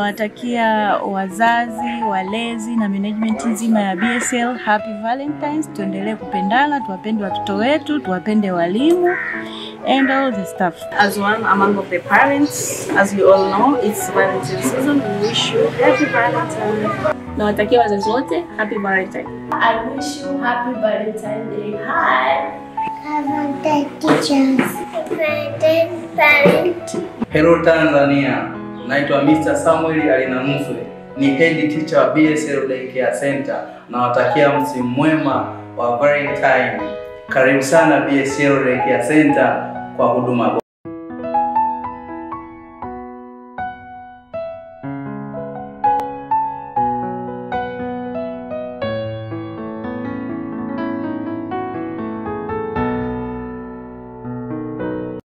tunawatakia wazazi, walezi na management nzima ya BSL happy Valentines. Tuendelee kupendana, tuwapende watoto wetu, tuwapende walimu and all the stuff. As one among of the parents, as you all know, it's Valentine season. We wish you happy Valentine. Nawatakia wazazi wote happy Valentine. I wish you happy Valentine Day. Hi. Valentine teachers. Valentine parent. Hello Tanzania, naitwa Mr. Samuel Alinanuswe, ni head teacher wa BSL Daycare Center. Nawatakia msimu mwema wa Valentine. Karibu sana BSL Daycare Center kwa huduma bora.